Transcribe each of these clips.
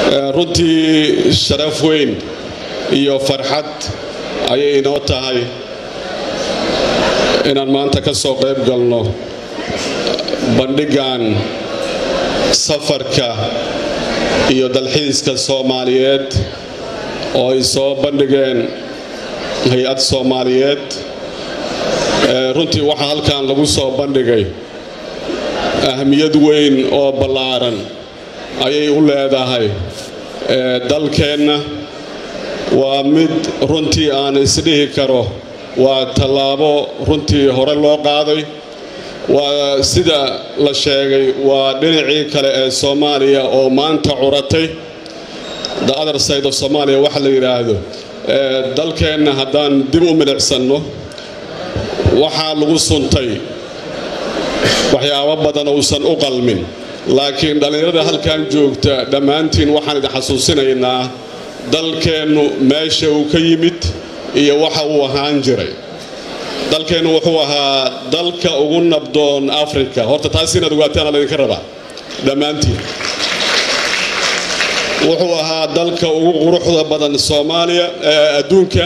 runtii sharaf weyn iyo farxad ayay inoo tahay inaan maanta ka soo qayb galno bandhigan safarka iyo dalxiiska soomaaliyeed oo ay soo bandhigeen hay-ad soomaaliyeed runtii waxaa halkan lagu soo bandhigay ahmiyad weyn oo ballaaran ayay u leedahay dalkeenna waa mid runtii aan isdhihi karo waa tallaabo runtii hore loo qaaday waa sida la sheegay waa dhinacii kale ee soomaaliya oo maanta curatay the other side of somalia waxa la yidhaahdo dalkeenna haddaan dib u milicsanno waxaa lagu suntay waxyaabo badan uusan u qalmin laakiin dhallinyarada halkan joogta dhammaantiin waxaan idin xasuusinaynaa dalkeennu meesha uu ka yimid iyo waxa uu ahaan jiray dalkeennu wuxuu ahaa dalka ugu nabdoon africa horta taas inaad ogaataan laydinka rabaa dhammaantiin wuxuu ahaa dalka ugu quruxda badan soomaaliya adduunka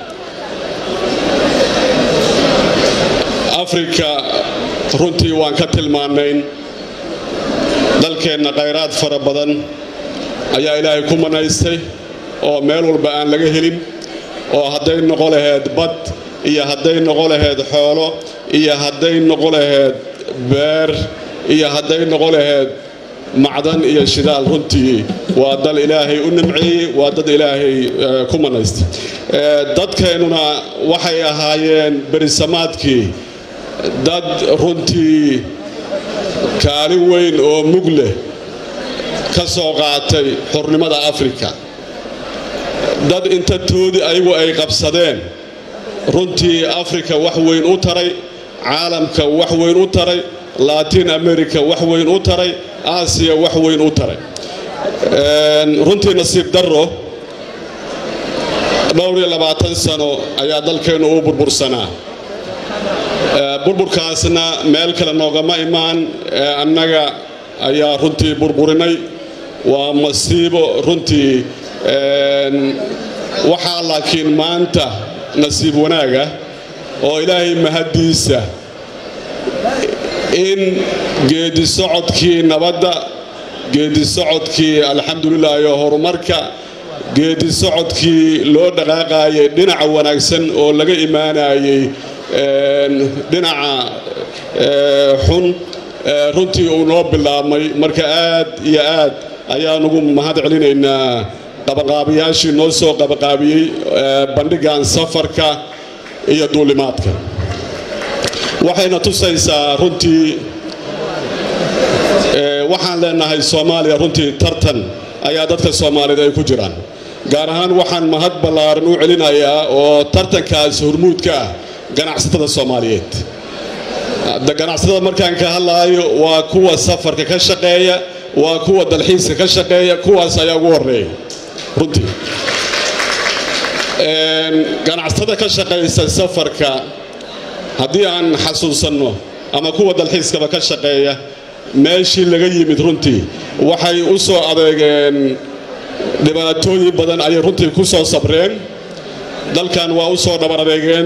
afrika runtii waan ka tilmaanayn dalkeenna khayraad fara badan ayaa ilaahay ku manaystay oo meel walba aan laga helin oo hadday noqo laheyd bad iyo hadday noqo laheyd xoolo iyo hadday noqo laheyd beer iyo hadday noqo laheyd macdan iyo shidaal runtii waa dal ilaahay u nimceeyey waa dad ilaahay ku manaystay dadkeennuna waxay ahaayeen berisamaadkii dad runtii kaalin weyn oo mug leh ka soo qaatay xurnimada afrika dad inta toodi ayagu ay qabsadeen runtii afrika wax weyn u taray caalamka wax weyn u taray latin america wax weyn u taray aasiya wax weyn u taray runtii nasiib darro dhowr iyo labaatan sano ayaa dalkeennu u burbursanaa burburkaasna meel kale noogama imaan annaga ayaa runtii burburinay waa masiibo runtii waxaa laakiin maanta nasiib wanaaga oo ilaahay mahaddiisa in geedi socodkii nabadda geedi socodkii alxamdulilah iyo horumarka geedi socodkii loo dhaqaaqayay dhinaca wanaagsan oo laga imaanayay dhinaca xun runtii uu noo bilaabmay marka aad iyo aad ayaan ugu mahad celinaynaa qabaqaabiyaashii noo soo qabaqaabiyey bandhigan safarka iyo duulimaadka waxayna tusaysaa runtii waxaan leenahay soomaaliya runtii tartan ayaa dadka soomaaliyeed ay ku jiraan gaar ahaan waxaan mahad ballaaran u celinayaa oo tartankaas hormuudka ah ganacsatada soomaaliyeed ganacsatada markaan ka hadlaayo waa kuwa safarka ka shaqeeya waa kuwa dalxiiska ka shaqeeya kuwaas ayaa ugu horeeya runtii ganacsatada ka shaqaysa safarka haddii aan xasuusanno ama kuwa dalxiiskaba ka shaqeeya meeshii laga yimid runtii waxay u soo adeegeen dhibaatooyin badan ayay runtii ku soo sabreen dalkan waa u soo dhabar adeegeen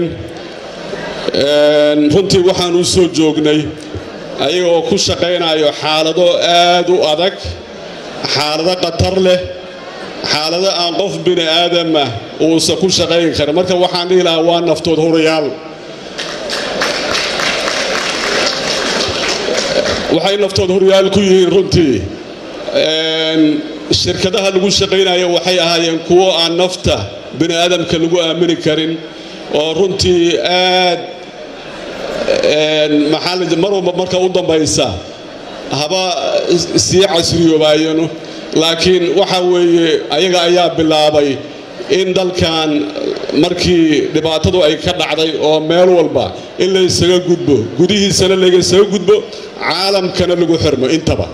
runtii waxaan u soo joognay ayagoo ku shaqaynayo xaalado aad u adag xaalado khatar leh xaalado aan qof bini aadamah uusan ku shaqayn karin marka waxaan dhihi lahaa waa naftood hurayaal waxay naftood horyaal ku yihiin runtii shirkadaha lagu shaqaynayo waxay ahaayeen kuwo aan nafta bini aadamka lagu aamini karin oo runtii aad maxaa mar walba marka u dambaysa haba sii casriyoobaayano laakiin waxa weeye ayaga ayaa bilaabay in dalkan markii dhibaatadu ay ka dhacday oo meel walba in la ysaga gudbo gudihiisana laysaga gudbo caalamkana lagu xirmo intaba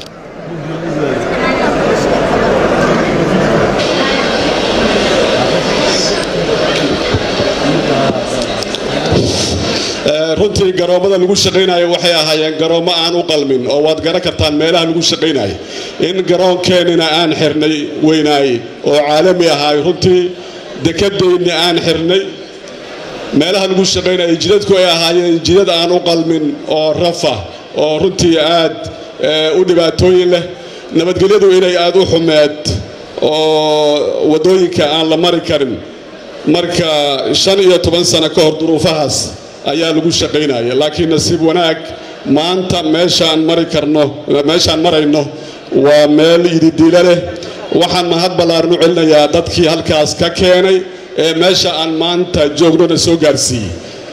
runtii garoommada lagu shaqaynayo waxay ahaayeen garoommo aan u qalmin oo waad garan kartaan meelaha lagu shaqaynayo in garoonkeenina aan xirnay weynaay oo caalami ahaay runtii dekadayni aan xirnay meelaha lagu shaqaynaya jidadku ay ahaayeen jidad aan u qalmin oo rafa oo runtii aad u dhibaatooyin leh nabadgelyadu inay aad u xumeed oo waddooyinka aan la mari karin marka shan iyo toban sano ka hor duruufahaas ayaa lagu shaqaynaya laakiin nasiib wanaag maanta meeshaan mari karno meeshaan marayno waa meel yididiilo leh waxaan mahad ballaaran u celinayaa dadkii halkaas ka keenay ee meesha aan maanta joognona soo gaarsiiyey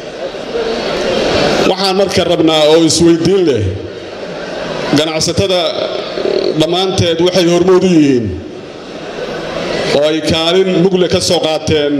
waxaan marka rabnaa oo isweydiin leh ganacsatada dhammaanteed waxay hormood u yihiin oo ay kaalin mugle ka soo qaateen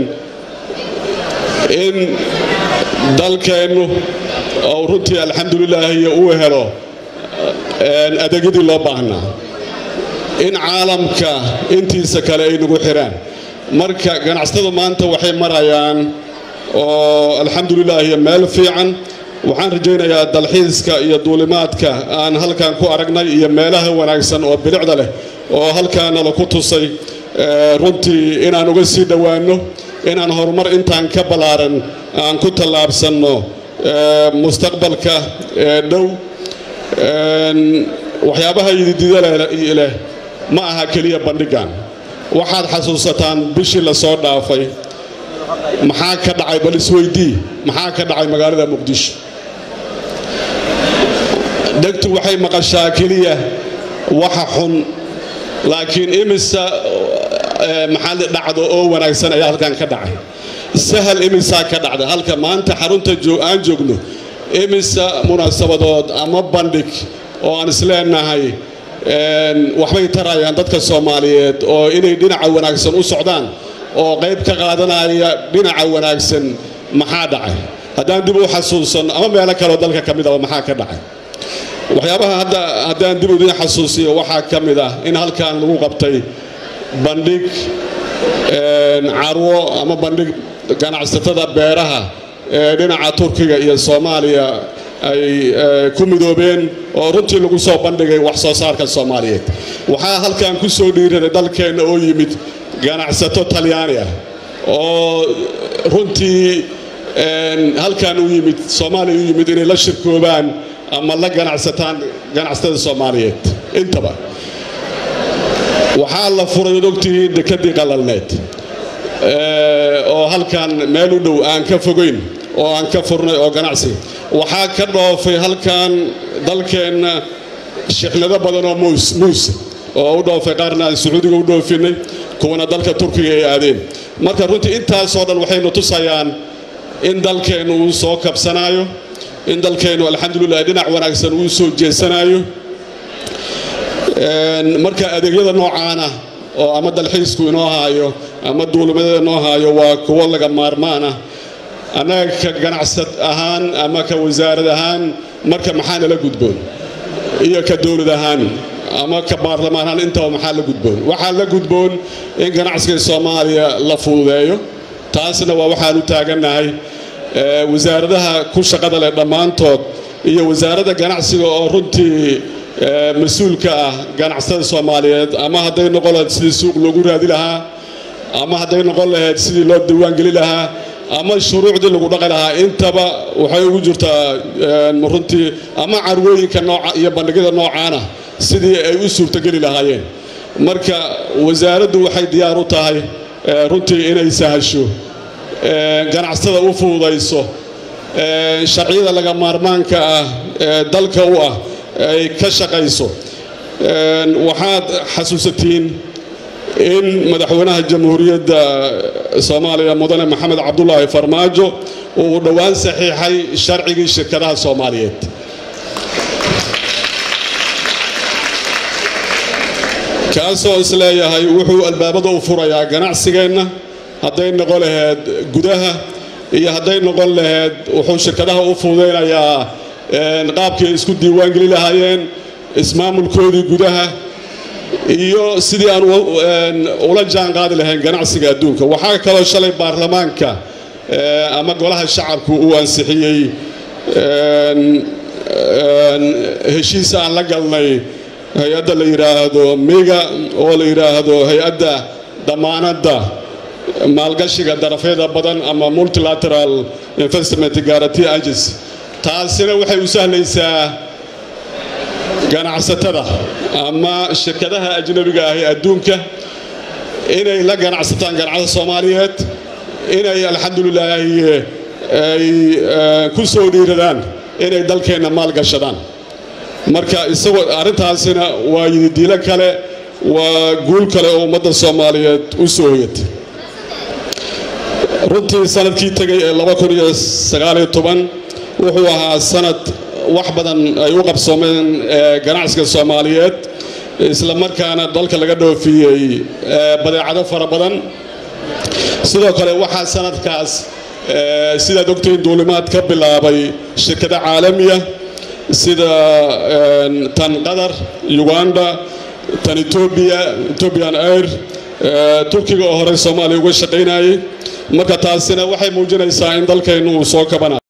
in dalkeennu oo runtii alxamdulilaahi uu helo adeegyadii loo baahnaa in caalamka intiisa kale ay nagu xiraan marka ganacsatadu maanta waxay marayaan oo alxamdulilaahi meel fiican waxaan rajaynayaa dalxiiska iyo duulimaadka aan halkan ku aragnay iyo meelaha wanaagsan oo bilicda leh oo halkaana laku tusay runtii inaan uga sii dhowaanno inaan horumar intaan ka ballaaran aan ku tallaabsanno mustaqbalka dhow waxyaabaha yididida leh ma aha keliya bandhigan waxaad xasuusataan bishii la soo dhaafay maxaa ka dhacay bal isweydii maxaa ka dhacay magaalada muqdisho dhegtu waxay maqashaa keliya waxa xun laakiin imisa maxaa dhacdo oo wanaagsan ayaa halkan ka dhacay sahal imisaa ka dhacda halka maanta xarunta aan joogno imisa munaasabadood ama bandhig oo aan isleenahay waxbay tarayaan dadka soomaaliyeed oo inay dhinaca wanaagsan u socdaan oo qayb ka qaadanaya dhinaca wanaagsan maxaa dhacay haddaan dib u xasuusanno ama meelo kaleo dalka ka midaba maxaa ka dhacay waxyaabaha hadda haddaan dib idiin xasuusiyo waxaa ka mid ah in halkan lagu qabtay bandhig carwo ama bandhig ganacsatada beeraha ee dhinaca turkiga iyo soomaaliya ay ku midoobeen oo runtii lagu soo bandhigay wax soo saarka soomaaliyeed waxaa halkan ku soo dhiiraday dalkeenna oo yimid ganacsato talyaani ah oo runtii halkan u yimid soomaaliya u yimid inay la shirkoobaan ama la ganacsataan ganacsatada soomaaliyeed intaba waxaa la furay od ogtihiin dekadii qalalneed oo halkan meel u dhow aan ka fogayn oo aan ka furnay oo ganacsi waxaa ka dhoofay halkan dalkeenna shixnado badan oo muus muuse oo u dhoofay qaarna aan sacuudiga u dhoofinay kuwana dalka turkiga ay aadeen marka runtii intaasoo dhan waxaynu tusayaan in dalkeennu uu soo kabsanaayo in dalkeennu alxamdulilah dhinac wanaagsan uu soo jeesanayo marka adeegyada noocaana oo ama dalxiisku inoo haayo ama duulimadada inoo haayo waa kuwo laga maarmaan ah annaga ka ganacsad ahaan ama ka wasaarad ahaan marka maxaa nala gudboon iyo ka dowlad ahaan ama ka baarlamaan ahaan intaba maxaa la gudboon waxaa la gudboon in ganacsiga soomaaliya la fududeeyo taasna waa waxaan u taagannahay wasaaradaha ku shaqada leh dhammaantood iyo wasaaradda ganacsiga oo runtii mas-uulka ah ganacsatada soomaaliyeed ama hadday noqon lahayd sidii suuq loogu raadi lahaa ama hadday noqon lahayd sidii loo diiwaangeli lahaa ama shuruucdii lagu dhaqi lahaa intaba waxay ugu jirtaa runtii ama carwooyinka nooca iyo bandhigyada noocaana sidii ay u suurtogeli lahaayeen marka wasaaraddu waxay diyaar u tahay runtii inay sahasho ganacsatada u fududayso sharciyada laga maarmaanka ah ee dalka u ah ay ka shaqayso waxaad xasuusatiin in madaxweynaha jamhuuriyadda soomaaliya mudane maxamed cabdulaahi farmaajo uu dhowaan saxiixay sharcigii shirkadaha soomaaliyeed kaasoo isleeyahay wuxuu albaabada u furayaa ganacsigeenna hadday noqon lahayd gudaha iyo hadday noqon lahayd wuxuu shirkadaha u fududaynayaa qaabkii ay isku diiwaangeli lahaayeen ismaamulkoodii gudaha iyo sidii aan ula jaan qaadi lahayn ganacsiga adduunka waxaa kaloo shalay baarlamaanka ama golaha shacabku uu ansixiyey heshiis aan la galnay hay-adda la yidhaahdo miga oo la yidhaahdo hay-adda dhammaanadda maalgashiga darafyada badan ama multilateral investment guarantee agency taasina waxay u sahlaysaa ganacsatada ama shirkadaha ajnabiga ahi adduunka inay la ganacsataan ganacsatada soomaaliyeed inay alxamdulilaahi ay ku soo dhiiradaan inay dalkeenna maalgashadaan marka isagoo arrintaasina waa yididiilo kale waa guul kale oo ummadda soomaaliyeed u soo hoyatay runtii sanadkii tegay ee wuxuu ahaa sanad wax badan ay u qabsoomeen ganacsiga soomaaliyeed isla markaana dalka laga dhoofiyey badeecado fara badan sidoo kale waxaa sanadkaas sidaad ogtahin duulimaad ka bilaabay shirkado caalamiya sida tan qatar uganda tan etoobiya etobian air turkiga oo horey soomaaliya uga shaqaynayay marka taasina waxay muujinaysaa in dalkeennu uu soo kabanayo